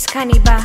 Caniba.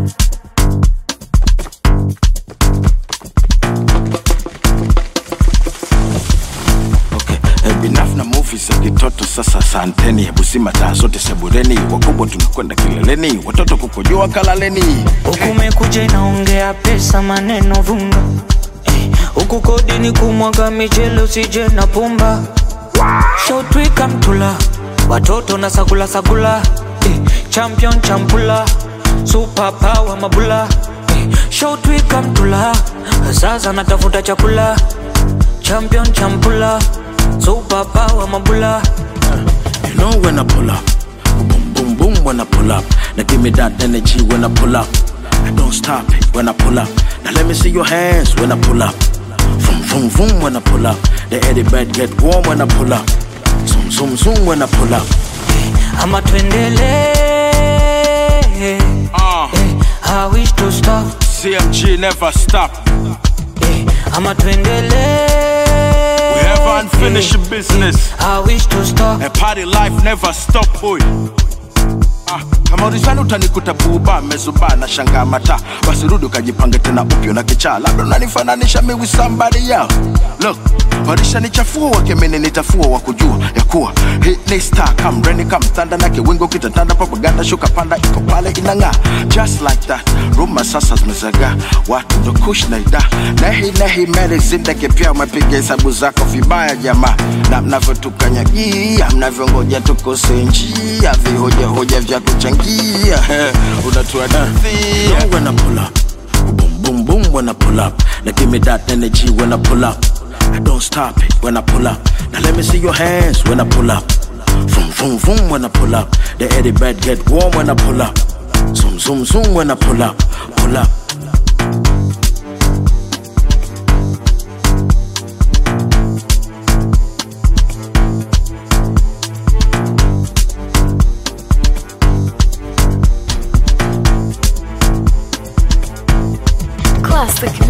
Okay. Eh, binaf na movie za kitoto sasa santeni busima taa zote sebureni wakubwa tunakwenda kileleni watoto kukojoa kalaleni Ukumekuja inaongea pesa maneno vunga Eh, huku kodi ni kumwaga michele usije na pumba shotwika mtula watoto na sagula sagula eh, champion champula super power mabula eh, shotwika mtula sasa natafuta chakula champion champula super power mabula You know when I pull up, boom boom boom when I pull up. Now give me that energy when I pull up. I don't stop it when I pull up. Now let me see your hands when I pull up. Vroom vroom vroom when I pull up. The eddy bed get warm when I pull up. Zoom zoom zoom when I pull up. ama twendele Uh, eh, I wish to stop CMG never stop. eh, ama twendele We have unfinished business. I wish to stop And party life never stop boy. Ah, kama ulizani utanikuta buba mezuba na shanga mata basi rudi ukajipange tena upyo na kichaa labda unanifananisha mi with somebody else look walishanichafua wakemene nitafua wa kujua ya kuwa hii ni star kam reni kam thanda na kiwingo kitatanda propaganda shuka panda iko pale inang'aa just like that ruma sasa zimezagaa watu ndo kush na ida nehi nehi meli zindeke pia umepiga hesabu zako vibaya jamaa na mnavyotukanyagia mnavyongoja tukose njia vihojahoja vya kuchangia unatuadithia when I pull up boom boom boom when I pull up now give me that energy when I pull up I don't stop it when I pull up now let me see your hands when I pull up Vroom vroom vroom when I pull up the eddy bed get warm when I pull up zoom zoom zoom when I pull up pull up Classic